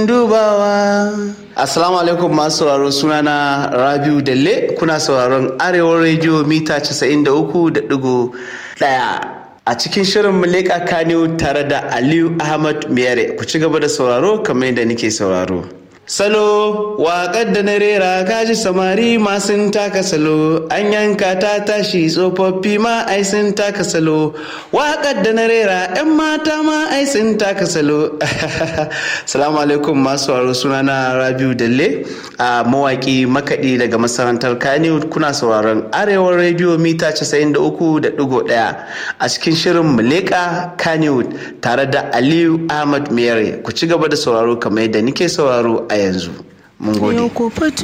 abin dubawa. Assalamu alaikum masu sauraro sunana Rabiu Dalle kuna sauraron Arewa Radio mita 93.1 a cikin shirin Muleka Kano tare da Aliyu Ahmad Miyare ku ci gaba da sauraro kamar yadda nake sauraro. Salo waƙar da na rera kaji samari ma sun taka salo an yanka ta tashi tsofaffi ma ai sun taka salo waƙar da na rera 'yan mata ma ai sun taka salo salamu alaikum masu waro sunana rabiu dalle a mawaƙi makaɗi daga masarantar kaniwood kuna sauraron arewa rediyo mita 93.1 a cikin shirin muleka kaniwood tare da aliyu ahmad mere ku ci gaba da sauraro kamar yadda nike sauraro a yanzu mun gode